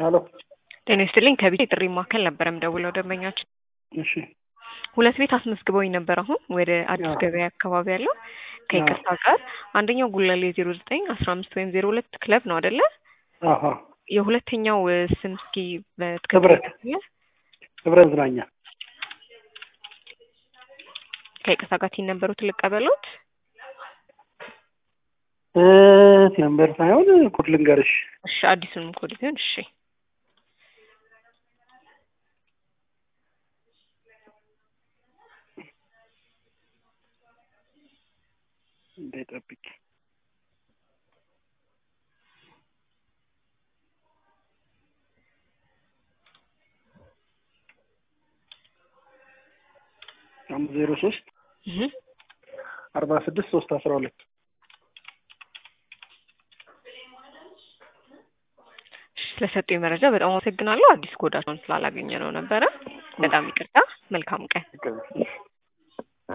ሄሎ ጤና ይስጥልኝ ከቢት የጥሪ ማዕከል ነበረ የምደውለው ደንበኛችን እሺ ሁለት ቤት አስመዝግበውኝ ነበር አሁን ወደ አዲስ አዎ። ገበያ አካባቢ ያለው ከይቅርታ ጋር አንደኛው ጉለሌ ዜሮ ዘጠኝ አስራ አምስት ወይም ዜሮ ሁለት ክለብ ነው አደለ አሀ የሁለተኛው እ፣ ስም እስኪ በትክክል ህብረት። ይገልጽልኝ? ህብረት ዝናኛ ከይቅርታ ጋር ቲን ነበሩት ልቀበሉት እ፣ ነምበር ሳይሆን ኮድ ልንገርሽ እሺ አዲሱንም ኮድ ቢሆን እሺ እንዳይጠብቅ አምስት ዜሮ ሶስት እህ አርባ ስድስት ሶስት አስራ ሁለት ስለሰጡኝ መረጃ በጣም አመሰግናለሁ። አዲስ ኮዳቸውን ስላላገኘ ነው ነበረ። በጣም ይቅርታ። መልካም ቀን።